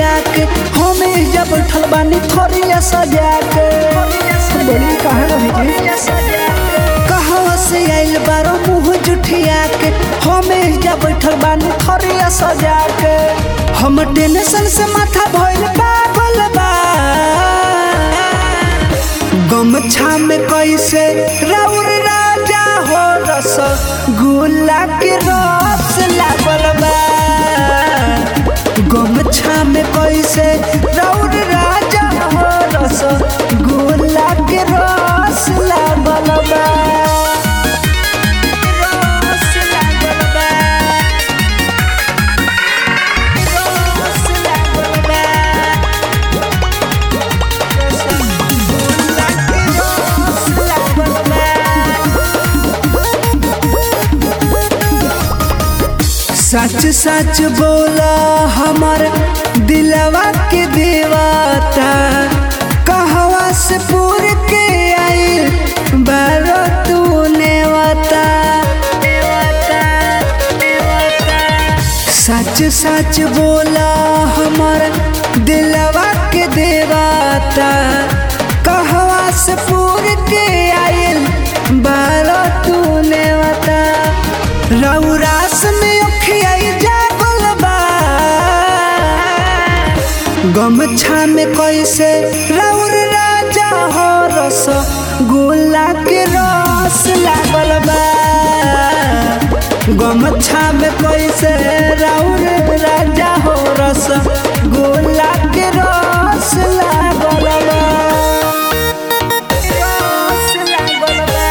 के हमें जब बैठल बानी थोरिया सजा के बोली कहाँ रही जी कहवा से आइल बारो मुँह जुठिया के हमें जब बैठल बानी थोरिया सजा के हम टेंशन से माथा भइल पागल बा गमछा में कैसे राउर राजा हो रस गुला के रस लागल बा गमछा में कैसे राउर राजा हो रस गुला के रस लागल बा रस लागल बा रस लागल बा सच सच बोला हमर दिलवा के देवाता कहवा से पूर के आइल बारो तू नेवता सच सच बोला हमर दिलवा के देवाता कहवा से पूर के आइल बारो तू नेवता रौरास में उखिया जागल बा गमछा में कैसे रौर राजा हो रस गोला के रस लागल बा गमछा में कैसे रौर राजा हो रस गोला के रस लागल बा रस लागल बा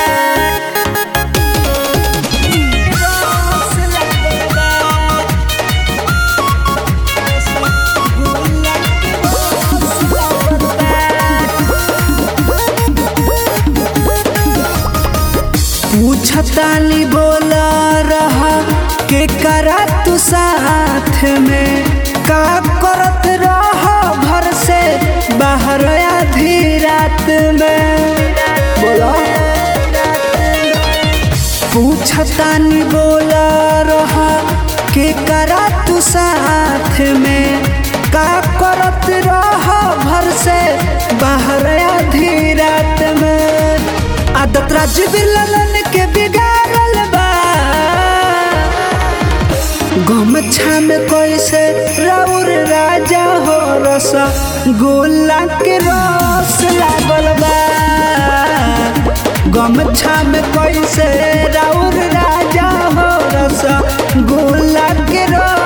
पूछतानी बोला रहा के करा तू साथ में का करत रहा घर से बाहर आधी रात में बोला पूछतानी बोला रहा के करा तू साथ में का करत रहा घर से बाहर आधी रात में आदत राज बिलन के बिगाड़ल बा गमछा में कैसे राउर राजा हो रस गोला के रस लागल बा गमछा में कैसे राउर राजा हो रस गोला के रस